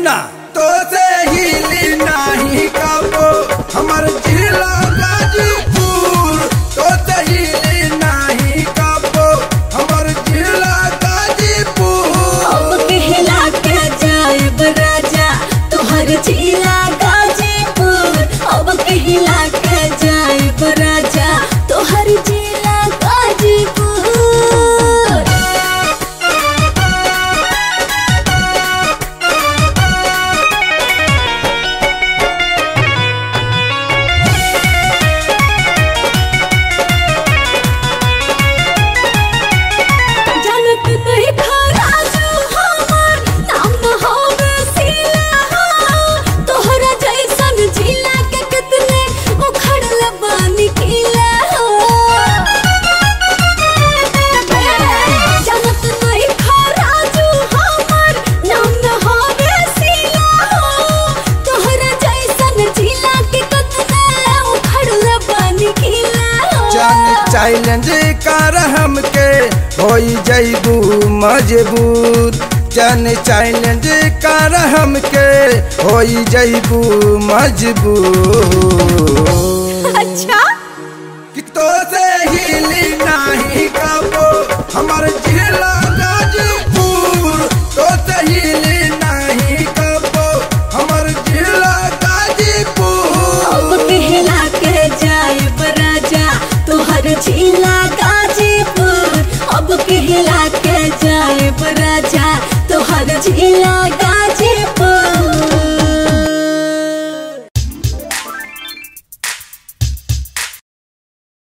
सुना तो से हिली नाही कबो हमर जिला गाजीपुर तो से हिली नाही कबो हमर जिला गाजीपुर अब कहला के जाएब राजा तोहर जिला गाजीपुर अब कहला के जाएब राजा तोहर जिला गाजीपुर जनक नहीं खरा जो हमर नाम न होवे सिला तोहरा जैसन जिला के कितने उखड़ल बानी किला जनक नहीं खरा जो हमर नाम न होवे सिला तोहरा जैसन जिला के कितने उखड़ल बानी किला जान चैलेंज कर हमके होई जैबू मजबूर जान चैलेंज कर हमके होई जैबू मजबूर अच्छा कि तो से हिली नाही कबो हमर जिला गाजीपुर तो से हिली नाही कबो हमर जिला गाजीपुर अब कहला के जाएब राजा तोहर जिला गाजीपुर अब कहला के जाएब राजा तोहर जिला